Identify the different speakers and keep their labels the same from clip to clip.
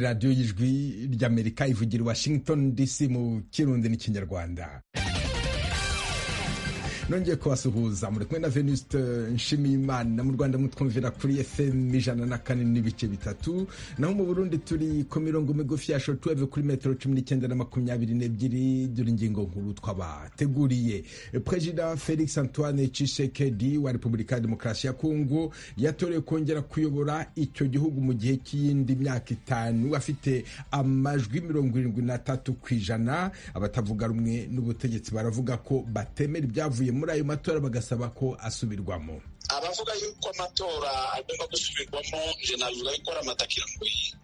Speaker 1: radiyo y'ijwi ry'amerika ivugira i washington dc mu kirundi n'ikinyarwanda nongeye kubasuhuza muri kumwe na venuste nshimiyimana mu rwanda mutwumvira kuri fm ijana na kane n'ibice bitatu naho mu burundi turi ku mirongo migufi ya shotuweve kuri metero cumi n'icyenda na makumyabiri n'ebyiri dore ingingo nkuru twabateguriye perezida felix antoine cisekedi wa repubulika ya demokarasi ya kongo yatorewe kongera kuyobora icyo gihugu mu gihe cy'iyindi myaka itanu afite amajwi mirongo irindwi n'atatu ku ijana abatavuga rumwe n'ubutegetsi baravuga ko batemera ibyavuye muri ayo matora bagasaba ko asubirwamo
Speaker 2: abavuga yuko amatora agomba gusubirwamo nje navuga yuko ari amatakiramuyi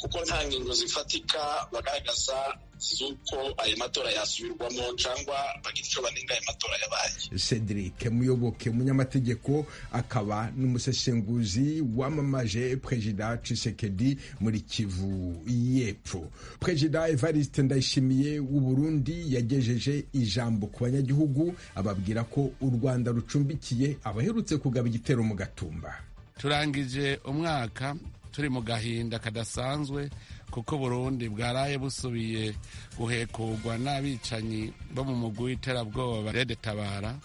Speaker 2: kuko nta ngingo zifatika bagaragaza z'uko ayo matora yasubirwamo cyangwa bagira icyo banenga ayo matora yabaye
Speaker 1: cedric muyoboke umunyamategeko akaba n'umuseshenguzi wamamaje perezida cisekedi muri kivu y'epfo perezida evariste ndayishimiye w'uburundi yagejeje ijambo ku banyagihugu ababwira ko u rwanda rucumbikiye abaherutse kugaba igitero mu gatumba
Speaker 3: turangije umwaka turi mu gahinda kadasanzwe kuko burundi bwaraye busubiye guhekurwa n'abicanyi bo mu mugwi w'iterabwoba redetabara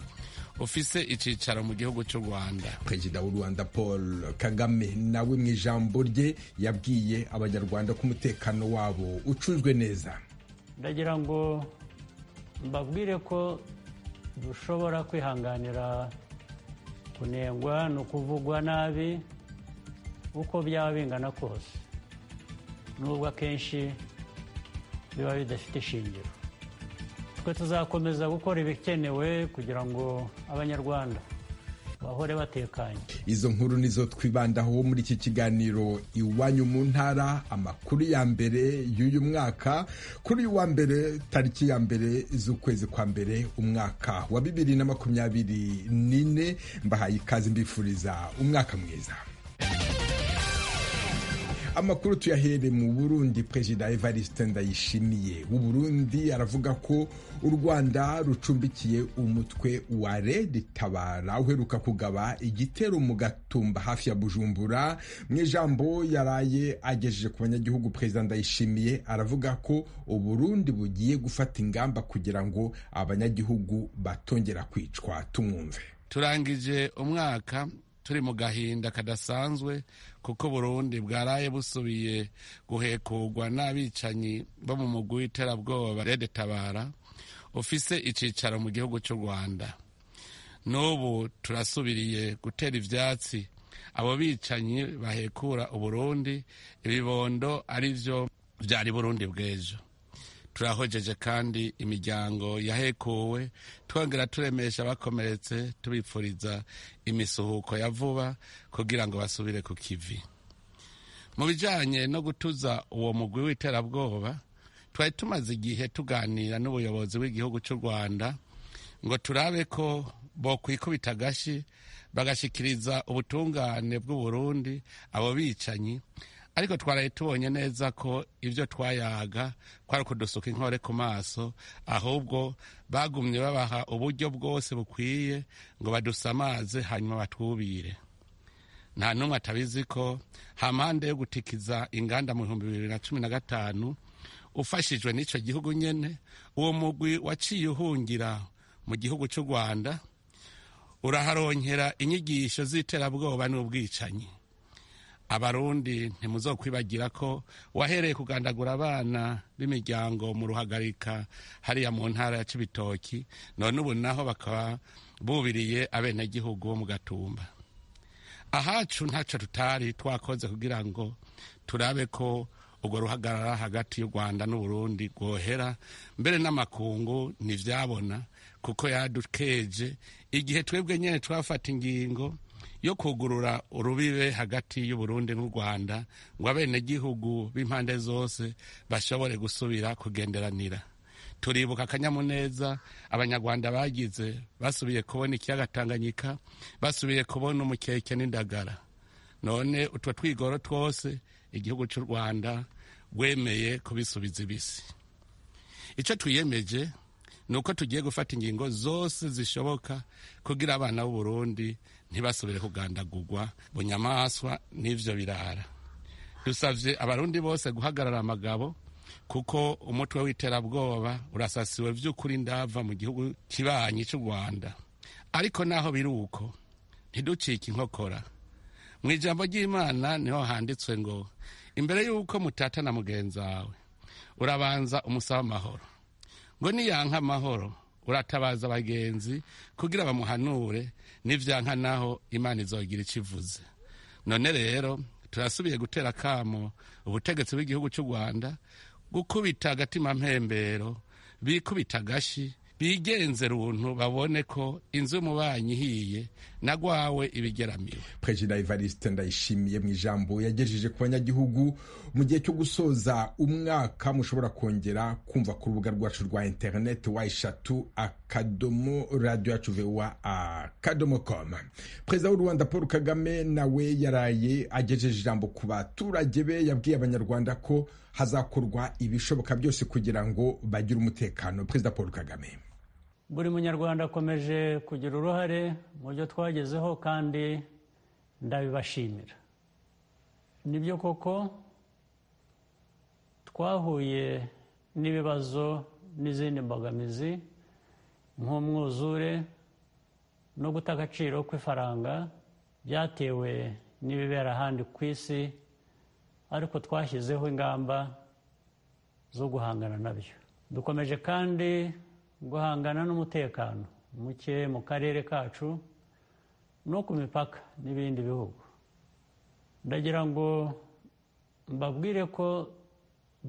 Speaker 3: ufise icyicaro mu gihugu cy'u rwanda
Speaker 1: perezida w'u rwanda paul kagame nawe mu ijambo rye yabwiye abanyarwanda ko umutekano wabo ucunzwe neza
Speaker 4: ndagira ngo mbabwire ko dushobora kwihanganira kunengwa ni ukuvugwa nabi uko byaba bingana kose nubwo akenshi biba bidafite ishingiro twe tuzakomeza gukora ibikenewe kugira ngo abanyarwanda bahore batekanye
Speaker 1: izo nkuru nizo twibandaho muri iki kiganiro iwanyu mu ntara amakuru ya mbere y'uyu mwaka kuri uwa mbere tariki ya mbere z'ukwezi kwa mbere umwaka wa bibiri na makumyabiri n'ine mbahaye ikaze mbifuriza umwaka mwiza amakuru tuyahere mu burundi perezida evariste ndayishimiye w'uburundi aravuga ko u rwanda rucumbikiye umutwe wa redi tabara uheruka kugaba igitero mu gatumba hafi ya bujumbura mu ijambo yaraye agejeje ku banyagihugu perezida ndayishimiye aravuga ko uburundi bugiye gufata ingamba kugira ngo abanyagihugu batongera kwicwa tumwumve
Speaker 3: turangije umwaka turi mu gahinda kadasanzwe kuko burundi bwaraye busubiye guhekurwa n'abicanyi bo mu mugwi w'iterabwoba redetabara ufise icyicaro mu gihugu cy'u rwanda n'ubu turasubiriye gutera ibyatsi abo bicanyi bahekura uburundi ibibondo ari byo byari burundi bw'ejo turahojeje kandi imiryango yahekuwe twongera turemesha abakomeretse tubipfuriza imisuhuko ya vuba kugira ngo basubire ku kivi mu bijyanye no gutuza uwo mugwi w'iterabwoba twari tumaze igihe tuganira n'ubuyobozi bw'igihugu cy'u rwanda ngo turabe ko bokwikubita agashyi bagashyikiriza ubutungane bw'uburundi abo bicanyi ariko twaraye tubonye neza ko ibyo twayaga kwari kudusuka inkore ku maso ahubwo bagumye babaha uburyo bwose bukwiye ngo badusamaze hanyuma batwubire nta n'umwe atabizi ko hampande yo gutikiza inganda mu bihumbi bibiri na cumi na gatanu ufashijwe n'icyo gihugu nyine uwo mugwi waciye uhungira mu gihugu cy'u rwanda uraharongera inyigisho z'iterabwoba n'ubwicanyi abarundi ntimuzokwibagira ko wahereye kugandagura abana b'imiryango mu ruhagarika hariya mu ntara ya kibitoki none ubu naho bakaba bubiriye abenegihugu bo mu gatumba ahacu ntacyo tutari twakoze kugira ngo turabe ko urwo ruhagarara hagati y'u rwanda n'uburundi rwohera mbere n'amakungu ntibyabona kuko yadukeje igihe twebwe nyine twafata ingingo yo kugurura urubibe hagati y'uburundi n'u rwanda ngo abenegihugu b'impande zose bashobore gusubira kugenderanira turibuka akanyamuneza abanyarwanda bagize basubiye kubona ikiyaga tanganyika basubiye kubona umukeke n'indagara none utwo twigoro twose igihugu cy'u rwanda rwemeye kubisubiza ibisi icyo twiyemeje ni uko tugiye gufata ingingo zose zishoboka kugira abana b'uburundi ntibasubire kugandagurwa bunyamaswa n'ivyo birara dusabye abarundi bose guhagarara amagabo kuko umutwe w'iterabwoba urasasiwe by'ukuri ndava mu gihugu kibanyi cy'u rwanda ariko naho biri uko ntiducike inkokora mu ijambo ry'imana niho handitswe ngo imbere y'uko mutata na mugenzi wawe urabanza umusaba amahoro ngo niyanka amahoro uratabaza abagenzi kugira bamuhanure n'ibyanka naho imana izogira icyo ivuze none rero turasubiye gutera akamo ubutegetsi bw'igihugu cy'u rwanda gukubita agatima mpembero bikubita agashyi bigenze runtu babone ko inzu y'umubanyi ihiye nagwawe ibigeramiwe
Speaker 1: perezida evariste ndayishimiye mu ijambo yagejeje ku banyagihugu mu gihe cyo gusoza umwaka mushobora kongera kumva ku rubuga rwacu rwa interineti wa eshatu akadomo radiyo yacu vuba akadomo koma perezida w'u rwanda paul kagame nawe yaraye agejeje ijambo ku baturage be yabwiye abanyarwanda ko hazakorwa ibishoboka byose kugira ngo bagire umutekano perezida paul kagame
Speaker 4: buri munyarwanda akomeje kugira uruhare mu byo twagezeho kandi ndabibashimira nibyo koko twahuye n'ibibazo n'izindi mbogamizi nk'umwuzure no guta agaciro kw'ifaranga byatewe n'ibibera ahandi ku isi ariko twashyizeho ingamba zo guhangana nabyo dukomeje kandi guhangana n'umutekano muke mu karere kacu no ku mipaka n'ibindi bihugu ndagira ngo mbabwire ko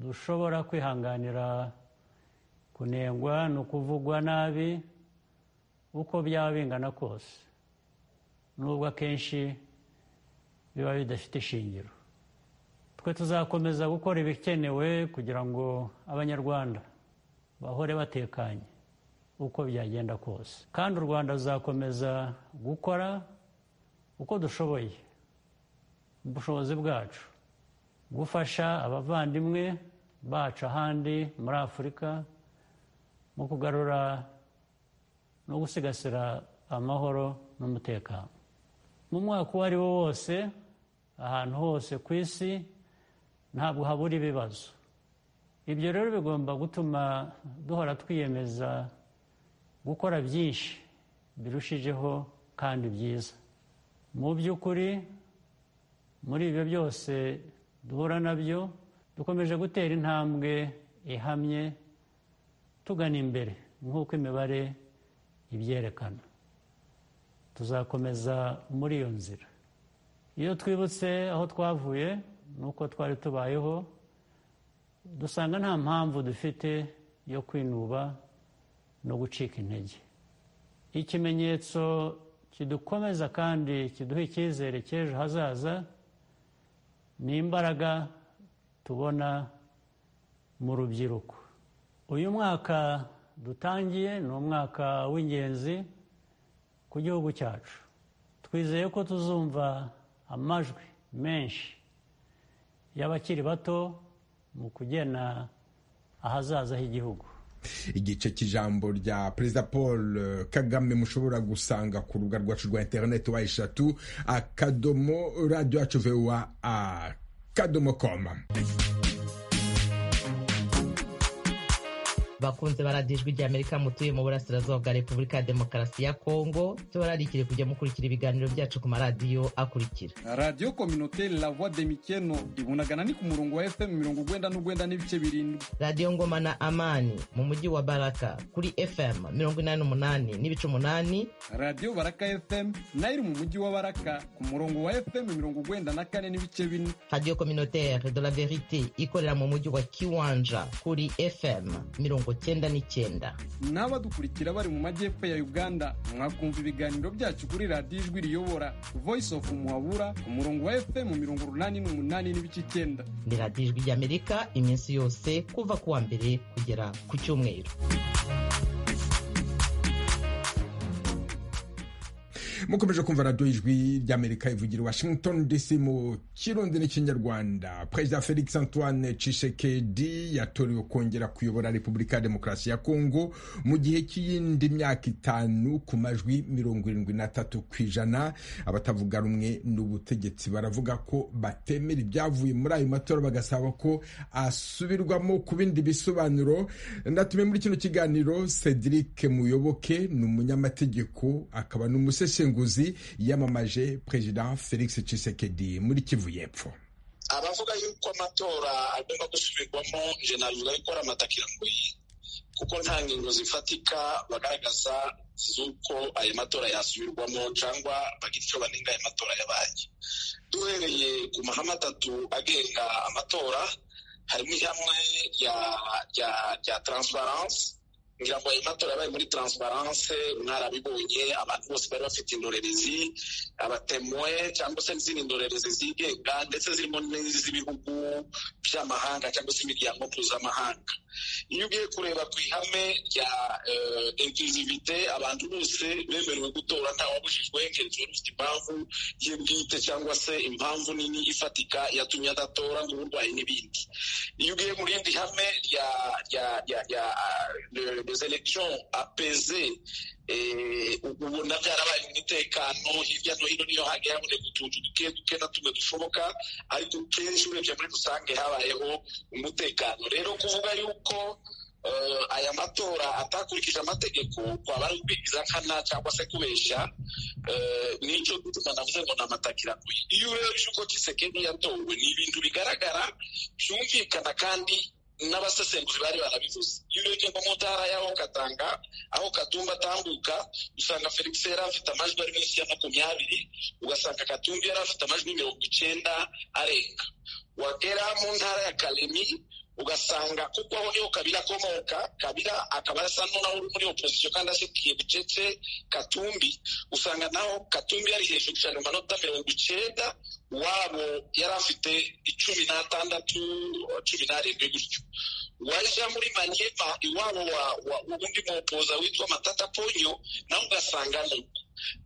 Speaker 4: dushobora kwihanganira kunengwa ni ukuvugwa nabi uko byaba bingana kose nubwo akenshi biba bidafite ishingiro twe tuzakomeza gukora ibikenewe kugira ngo abanyarwanda bahore batekanye uko byagenda kose kandi u rwanda ruzakomeza gukora uko dushoboye mu bushobozi bwacu gufasha abavandimwe bacu ahandi muri afurika mu kugarura no gusigasira amahoro n'umutekano mu mwaka uwo ari wo wose ahantu hose ku isi ntabwo habura ibibazo ibyo rero bigomba gutuma duhora twiyemeza gukora byinshi birushijeho kandi byiza mu by'ukuri muri ibyo byose duhura nabyo dukomeje gutera intambwe ihamye tugana imbere nk'uko imibare ibyerekana tuzakomeza muri iyo nzira iyo twibutse aho twavuye n'uko twari tubayeho dusanga nta mpamvu dufite yo kwinuba no gucika intege ikimenyetso kidukomeza kandi kiduha icyizere cy'ejo hazaza ni imbaraga tubona mu rubyiruko uyu mwaka dutangiye ni umwaka w'ingenzi ku gihugu cyacu twizeye ko tuzumva amajwi menshi y'abakiri bato mu kugena ahazaza h'igihugu
Speaker 1: igice cy'ijambo rya perezida paul kagame mushobora gusanga ku rubuga rwacu rwa interineti wa eshatu akadomo radiyo yacu vewa akadomo koma
Speaker 5: bakunze baradijwe ijya amerika mutuye mu burasirazuba bwa repubulika ya demokarasi ya kongo tubararikire kujya mukurikira ibiganiro byacu ku maradiyo akurikira
Speaker 6: radiyo kominoteri la voix de mikeno ibunagana ni ku murongo wa fm mirongo ugwenda n'ugwenda n'ibice birindwi
Speaker 5: radiyo ngoma na amani mu mujyi wa baraka kuri fm mirongo inani n'umunani n'ibice umunani
Speaker 6: radiyo baraka fm nayo iri mu mujyi wa baraka ku murongo wa fm mirongo ugwenda na kane n'ibice bine
Speaker 5: radiyo kominoteri de la verite ikorera mu mujyi wa kiwanja kuri fm mirongo cyenda n'icyenda
Speaker 6: n'abadukurikira bari mu majyepfo ya uganda mwakumva ibiganiro byacu kuri radiyo ijwi riyobora voice of muhabura ku murongo wa fm mirongo urunani n'umunani n'ibice icyenda
Speaker 5: ni radiyo ijwi ry'amerika iminsi yose kuva ku wa mbere kugera ku cyumweru
Speaker 1: mukomeje kumva radiyo ijwi ry'amerika ivugira i washington dc mu kirundi n'ikinyarwanda perezida felix antoine cishekedi yatorewe kongera kuyobora repubulika ya demokarasi ya kongo mu gihe cy'iyindi myaka itanu ku majwi mirongo irindwi n'atatu ku ijana abatavuga rumwe n'ubutegetsi baravuga ko batemera ibyavuye muri ayo matora bagasaba ko asubirwamo ku bindi bisobanuro ndatumiye muri kino kiganiro cedric muyoboke ni umunyamategeko akaba n'umusesenguzi yamamaje perezida felix cisekedi muri kivu y'epfo
Speaker 2: abavuga yuko amatora agomba gusubirwamo jenali urayikora amatakirangoyi kuko nta ngingo zifatika bagaragaza z'uko ayo matora yasubirwamo cyangwa bagira icyo banenga ayo matora yabaye duhereye ku mahame atatu agenga amatora harimo ihamwe rya taransifaranse ngira ngo ayo matora yabaye muri taransifaranse mwarabibonye abantu bose bari bafite indorerezi abatemwe cyangwa se n'izindi ndorerezi zigenga ndetse zirimo n'iz'ibihugu by'amahanga cyangwa se imiryango mpuzamahanga iyo ugiye kureba ku ihame rya inkluzivite abantu bose bemerewe gutora ntawabujijwe ngenzura ufite impamvu ye bwite cyangwa se impamvu nini ifatika yatumye adatora nk'uburwayi n'ibindi iyo ugiye mu rindi hame rya des elections apeze ubona byarabaye mu mutekano hirya no hino niyo hagiye haboneka utuntu duke duke na tumwe dushoboka ariko kenshi urebye muri rusange habayeho umutekano rero kuvuga yuko aya matora atakurikije amategeko twaba ari ukwigiza nkana cyangwa se kubeshya n'icyo gutuma navuze ngo ni amatakiraguye iyo urebye uko kisekeni yatowe ni ibintu bigaragara byumvikana kandi n'abasesenguzi bari barabivuze iyo urebye nko mu ntara y'aho katanga aho katumba atambuka usanga felix yari afite amajwi ari munsi ya makumyabiri ugasanga katumbi yari afite amajwi mirongo icyenda arenga wagera mu ntara ya karemi ugasanga kuko aho niho kabira akomoka kabira akaba asa n'unaho uri muri opozisiyo kandi ashyigikiye bucece katumbi usanga naho katumbi yari hejuru cyane mu manota mirongo icyenda wabo yari afite icumi n'atandatu cumi n'arindwi gutyo waja muri manyema iwabo undi mupoza witwa matata ponyo nawe ugasanga nuko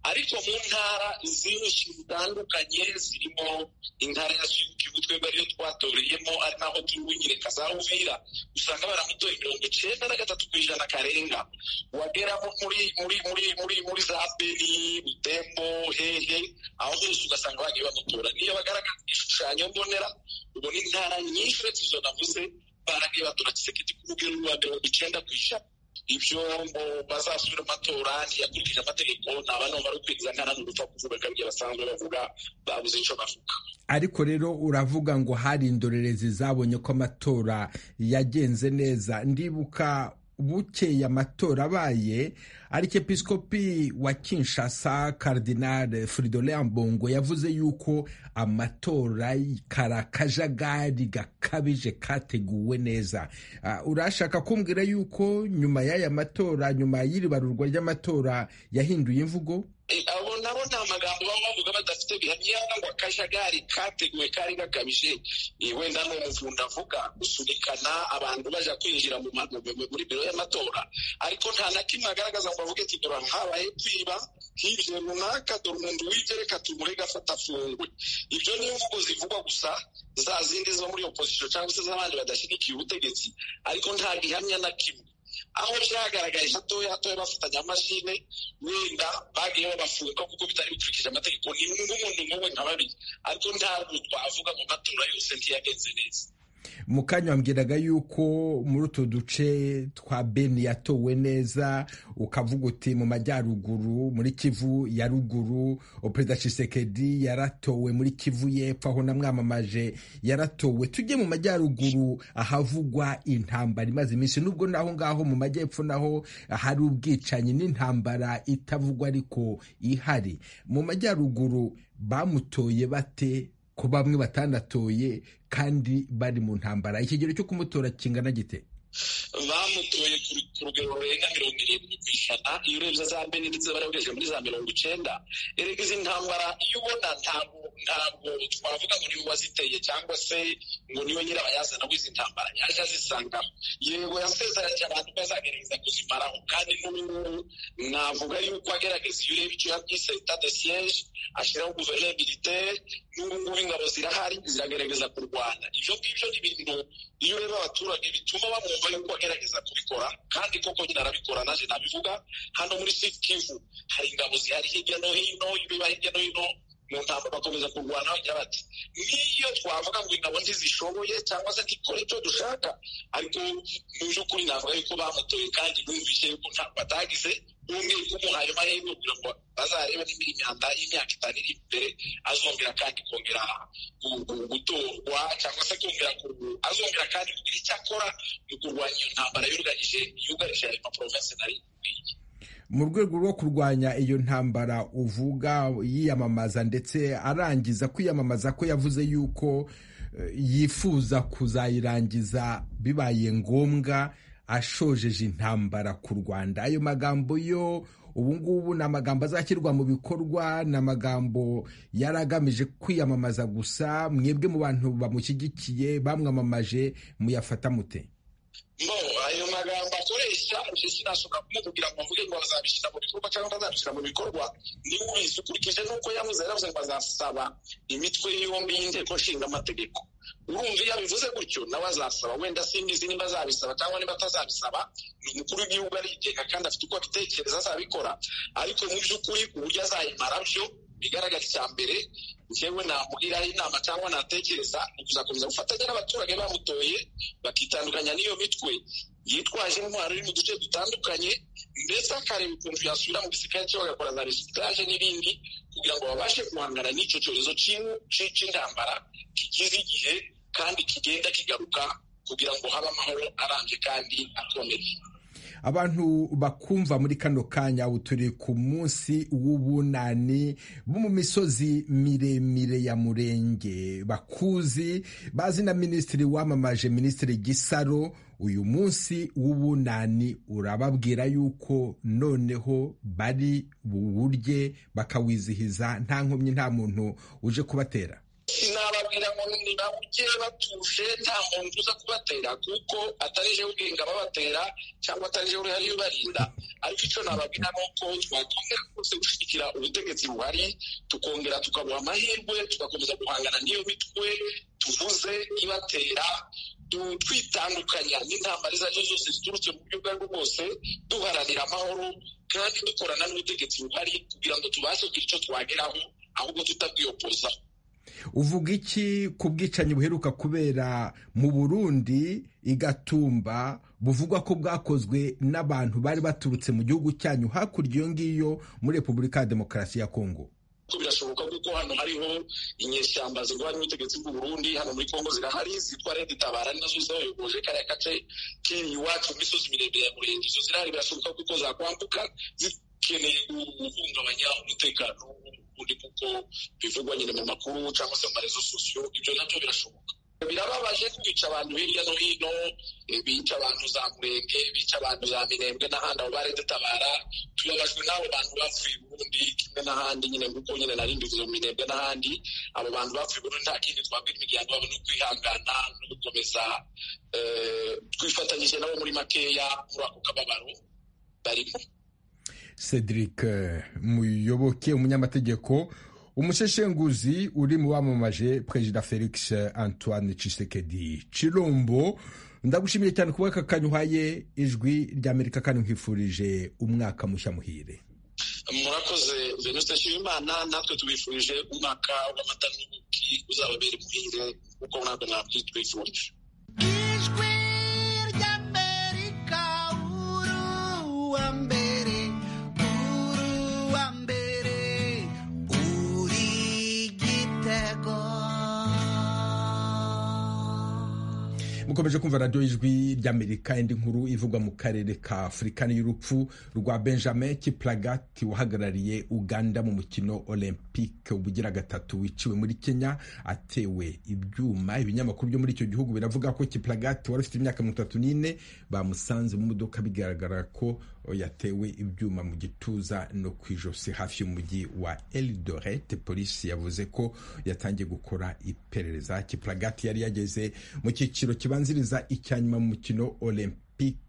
Speaker 2: ariko mu ntara zinshi zitandukanye zirimo intara ya suyukibu twebwe ariyo twatoreyemo ari naho turubunyereka za uvira usanga baramutoye mirongo icyenda na gatatu ku ijana karenga wagera muri muri muri muri muri za beni butembo hehe aho hose ugasanga bagiye bamutora niyo bagaragaza igishushanyo mbonera ubona intara nyinshi uretse izo navuze baragiye batora kisekedi ku rugero rwa mirongo icyenda ku ijana ibyo ngo bazasubira amatora ntiyakurikije amategeko ntaba n'ubu bari kwinjiza nkana n'ugupfa kuvuga ko aribyo basanzwe bavuga babuze icyo bavuga
Speaker 1: ariko rero uravuga ngo hari indorerezi zabonye ko amatora yagenze neza ndibuka bukeye amatora abaye arikepiskopi wa kinshasa karidinari Fridolin Mbongo yavuze yuko amatora karakajagari gakabije kateguwe neza urashaka kumbwira yuko nyuma y'aya matora nyuma y'iri barurwa ry'amatora yahinduye imvugo
Speaker 2: abo nabo ni amagambo baba bavuga badafite bihamya ngo akajagari kateguwe kari gakabije wenda ni umuvunda avuga gusunikana abantu baja kwinjira muri biro y'amatora ariko nta na kimwe agaragaza ngo avuge ati dore habaye kwiba nk'ibyo runaka dore umuntu wibye reka tumurege afata afungwe ibyo ni imvugo zivugwa gusa za zindi ziba muri opozisiyo cyangwa se z'abandi badashyigikiye ubutegetsi ariko nta gihamya na kimwe aho byagaragaye hatoya hatoya bafatanya amashine wenda bagiye babafunga kuko bitari bikurikije amategeko ni nk'umuntu nk'uwe nka babiri ariko ntabwo twavuga mu matora yose ntiyagenze neza
Speaker 1: mu kanya wambwiraga yuko muri utu duce twa beni yatowe neza ukavuga uti mu majyaruguru muri kivu ya ruguru perezida cisekedi yaratowe muri kivu y'epfo aho namwamamaje yaratowe tujye mu majyaruguru ahavugwa intambara imaze iminsi nubwo naho ngaho mu majyepfo naho hari ubwicanyi n'intambara itavugwa ariko ihari mu majyaruguru bamutoye bate ko bamwe batanatoye kandi bari mu ntambara ikigero cyo kumutora kingana gite
Speaker 2: bamutoye ku rugero rurenga mirongo irindwi ku ijana iyo urebye za mbere ndetse bari bagejeje muri za mirongo icyenda erega izi ntambara iyo ubona ntabwo ntabwo twavuga ngo niwe waziteye cyangwa se ngo niwe nyirabayazana w'izi ntambara yaje azisangamo yego yasezeranye abantu bazagerageza kuzimaraho kandi n'ubungubu navuga yuko agerageza iyo ureba icyo yabyise leta de siyeje ashyiraho guverinoma militaire n'ubungubu ingabo zirahari ziragerageza kurwana ibyo ngibyo ni ibintu iyo ureba abaturage bituma bamwumva yuko agerageza kubikora kandi koko nyine arabikora naje nabivuga hano muri sikivu hari ingabo zihari hirya no hino ibiba hirya no hino mu ntabwo bakomeza kurwana bagira bati n'iyo twavuga ngo ingabo ntizishoboye cyangwa se ntikore icyo dushaka ariko mu by'ukuri navuga yuko bamutoye kandi bumvise yuko ntabwo batagize umwe kumuhaye amahirwe kugira ngo bazarebe niba imyanda y'imyaka itanu iri imbere azongera kandi kongera gutorwa cyangwa se kongera azongera kandi kugira icyo akora mu kurwanya iyo ntambara yugarije yugarije ayo maporovensi nari nk'iyi
Speaker 1: mu rwego rwo kurwanya iyo ntambara uvuga yiyamamaza ndetse arangiza kwiyamamaza ko yavuze yuko yifuza kuzayirangiza bibaye ngombwa ashojeje intambara ku rwanda ayo magambo yo ubungubu ni amagambo azashyirwa mu bikorwa ni amagambo yari agamije kwiyamamaza gusa mwebwe mu bantu bamushyigikiye bamwamamaje muyafata mute
Speaker 2: mbo ayo magambo akoresha njye sinashobora kumubwira ngo mvuge ngo bazabishyira mu bikorwa cyangwa bazabishyira mu bikorwa niwe ubizi ukurikije n'uko yavuze yaravuze ngo bazasaba imitwe yombi y'inteko nshinga amategeko urumva iyo abivuze gutyo nawe azasaba wenda simbizi niba azabisaba cyangwa niba atazabisaba ni umukuru w'igihugu arigenga kandi afite uko abitekereza azabikora ariko mu by'ukuri uburyo azayimara byo bigaragara icya mbere njyewe namugiraho inama cyangwa natekereza ni kuzakomeza gufatanya n'abaturage bamutoye bakitandukanya n'iyo mitwe yitwaje intwaro iri mu duce dutandukanye ndetse akareba ukuntu yasubira mu gisirikare cye bagakora za resitaje n'ibindi kugira ngo babashe guhangana n'icyo cyorezo cy'intambara kigize igihe kandi kigenda kigaruka kugira ngo habe amahoro arambye kandi akomeye
Speaker 1: abantu bakumva muri kano kanya ubu turi ku munsi w'ubunani bo mu misozi miremire ya murenge bakuzi bazi na minisitiri wamamaje minisitiri gisaro uyu munsi w'ubunani urababwira yuko noneho bari buwurye bakawizihiza nta nkomyi nta muntu uje kubatera
Speaker 2: sinababwira ngo nibawujye batuje nta muntu uza kubatera kuko atarije ubwenge ababatera cyangwa atarije uruhare ubarinda ariko icyo nababwira ni uko twakongera rwose gushyigikira ubutegetsi buhari tukongera tukabuha amahirwe tugakomeza guhangana n'iyo mitwe tuvuze ibatera twitandukanya n'intambara izo ari zo zose ziturutse mu buryo ubwo aribwo bwose duharanira amahoro kandi dukorana n'ubutegetsi buhari kugira ngo tubashe kugira icyo twageraho ahubwo tutabwiyopozaho
Speaker 1: uvuga iki ku bwicanyi buheruka kubera mu burundi igatumba buvugwa ko bwakozwe n'abantu bari baturutse mu gihugu cyanyu hakurya iyo ngiyo muri repubulika ya demokarasi ya kongo
Speaker 2: birashoboka kuko hano hariho inyeshyamba zirwanya ubutegetsi bw'u Burundi hano muri kongo zirahari zitwa redi tabara nazo zayogoje kariya gace kiri iwacu mu misozi miremire ya murenge izo zirahari birashoboka kuko zakwambuka zikeneye guhungabanya umutekano ubundi kuko bivugwa nyine mu makuru cyangwa se mu marezo sosiyo ibyo nabyo birashoboka birababaje kwica abantu hirya no hino bica abantu za murenge bica abantu za mirembwe n'ahandi abo bari dutabara tubabajwe n'abo bantu bapfuye ubundi kimwe n'ahandi nyine kuko nyine nari mbivuze mu mirembwe n'ahandi abo bantu bapfuye ubundi nta kindi twabwira imiryango yabo ni ukwihangana no gukomeza twifatanyije nabo muri makeya muri ako kababaro barimo
Speaker 1: cedric muyoboke umunyamategeko umusheshenguzi uri mu bamamaje perezida felix antoine cisekedi cirombo ndagushimiye cyane kuba aka kanya uhaye ijwi rya amerika kandi nkwifurije umwaka mushya muhire
Speaker 2: murakoze venuste nshimimana natwe tubifurije umwaka w'amata n'ubuki uzababera imuhire kuko natwe natwe twifurije
Speaker 1: mukomeje kumva radiyo y'ijwi ry'amerika indi nkuru ivugwa mu karere ka afurika y'urupfu rwa benjamin kiplagati wahagarariye uganda mu mukino olympic olympique ubugira gatatu wiciwe muri kenya atewe ibyuma ibinyamakuru byo muri icyo gihugu biravuga ko kiplagati wari ufite imyaka mirongo itatu n'ine bamusanze mu modoka bigaragara ko yatewe ibyuma mu gituza no ku ijosi hafi y'umujyi wa eldoret polisi yavuze ko yatangiye gukora iperereza kiplagati yari yageze mu cyiciro kibanziriza icya nyuma mu mukino olympique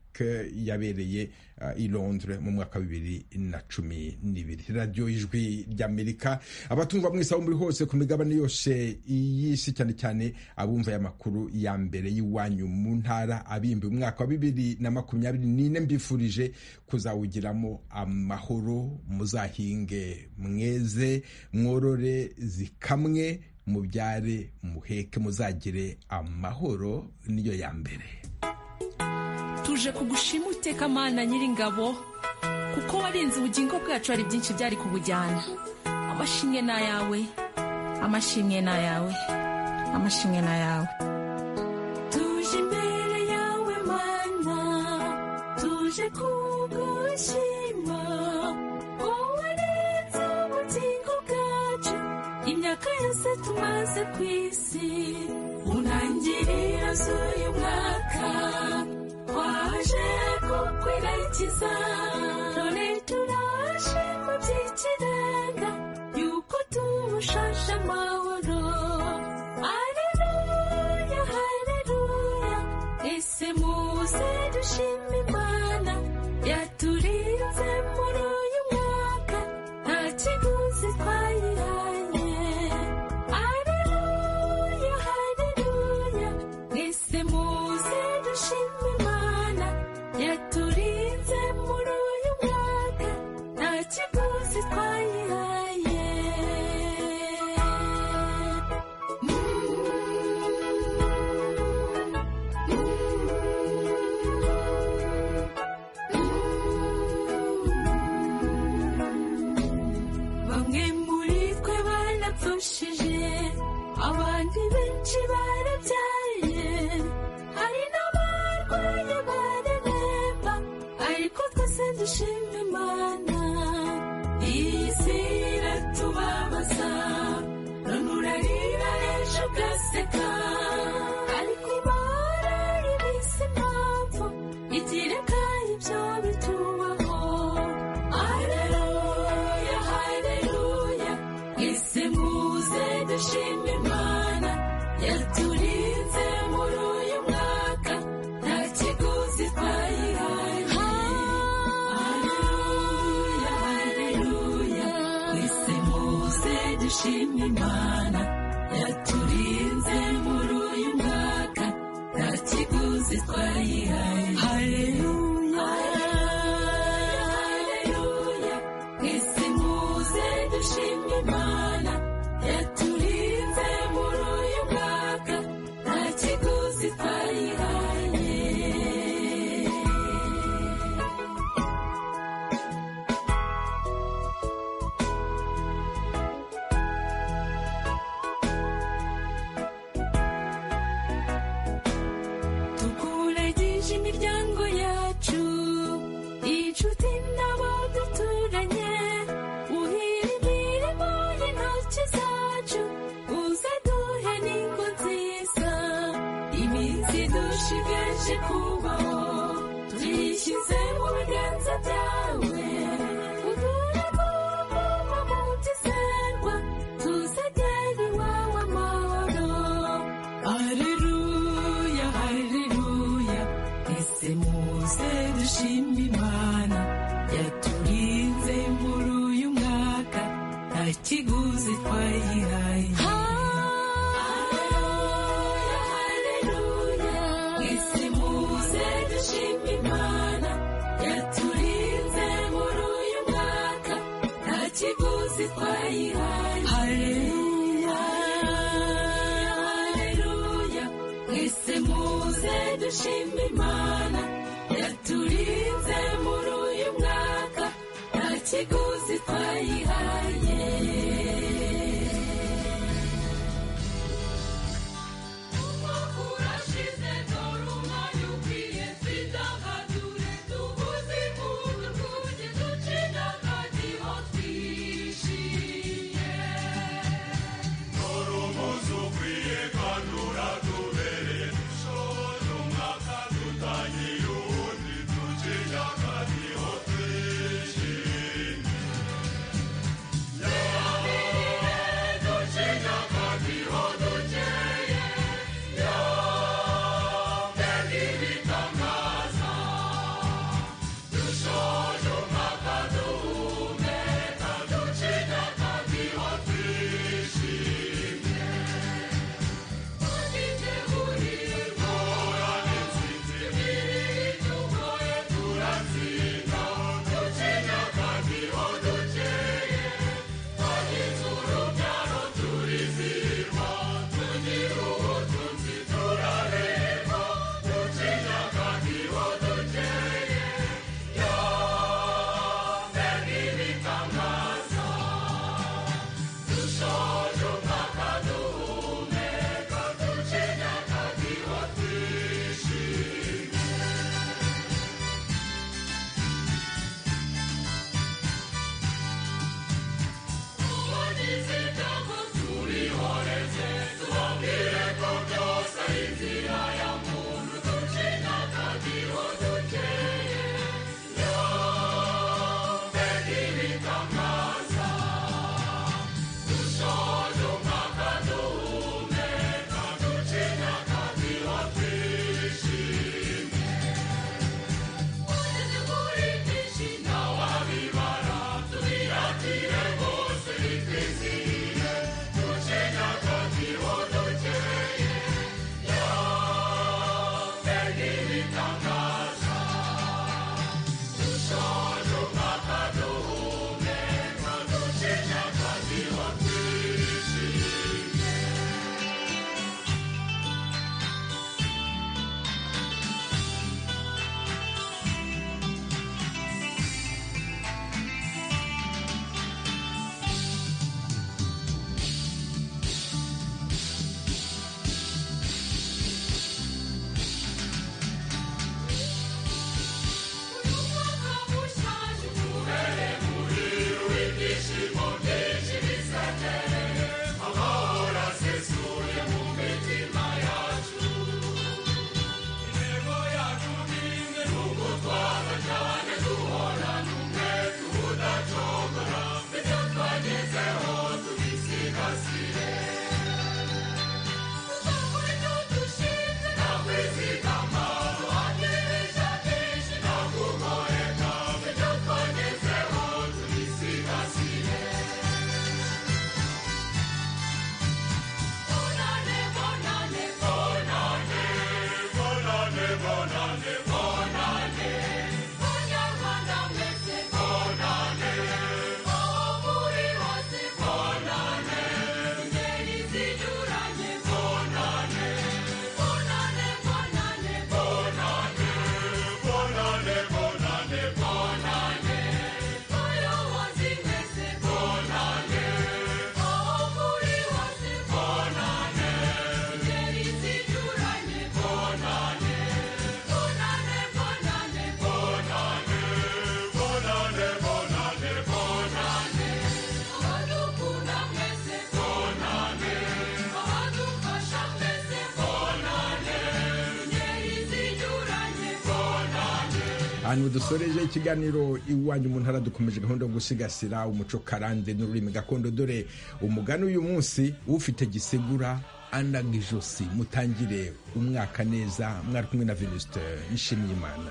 Speaker 1: yabereye i Londres mu mwaka wa bibiri na cumi n'ibiri radiyo y'ijwi ry'amerika abatumva mwese aho muri hose ku migabane yose y'isi cyane cyane abumva aya makuru ya mbere y'iwanyu mu ntara abimbi umwaka wa bibiri na makumyabiri n'ine mbifurije kuzawugiramo amahoro muzahinge mweze mworore zikamwe mubyare muheke muzagire amahoro niyo ya mbere
Speaker 7: tuje kugushima uteka mana nyiringabo kuko warinze ubugingo bwacu hari byinshi byari kubujyana amashimwe ni ayawe amashimwe ni ayawe amashimwe ni ayawe tuje imbere yawe mana tuje kugushima wowe warinze ubugingo bwacu imyaka yose tumaze ku isi unangirira z'uyu mwaka waje kukwiragiza none turaje mu by'ikirenga yuko tumushashe amahoro aleluya haleluya ese muze dushime imana yaturinze muri uyu mwaka nta kiguzi twayihaye aleluya haleluya ese muze dushime imana yaturinze muri uyu mwaka nta kiguzi twayihaye bamwe muri twe barapfushije abandi benshi barabyaye hari n'abarwaye bareremba ariko twese dushima imana isi iratubabaza none urarira ejo ugaseka ariko imana ibise impamvu igira kandi ibyo bitubaho aleluya haleluya ese muze dushima imana yaturinze muri uyu mwaka nta kiguzi twayihaye haleluya haleluya ese muze dushima imana yaturinze muri uyu mwaka nta kiguzi twayihaye haleluya haleluya ese muze dushima imana yaturinze muri uyu mwaka nta kiguzi twayihaye tukuragije imiryango yacu inshuti n'abo duturanye uhira imirimo y'intoki zacu uze duhe n'ingo nziza iminsi dushigaje kubaho tuyishyize mu biganza byawe udure kuba mu tuzerwa tuzagere iwawe amahoro Haleluya, haleluya, ese muze dushima imana yaturinze muri uyu mwaka nta kiguzi twayihaye Haleluya, haleluya, ese muze dushima imana yaturinze muri uyu mwaka nta kiguzi twayihaye haleluya haleluya mwese muze dushima imana yaturinze muri uyu mwaka nta kiguzi twayihaye Yeah.
Speaker 1: ahantu dusoreje ikiganiro iwanyu mu ntara dukomeje gahunda yo gusigasira umuco karande n'ururimi gakondo dore umugani uyu munsi ufite gisegura anaga ijosi mutangire umwaka neza mwari kumwe na venuste nshimiyimana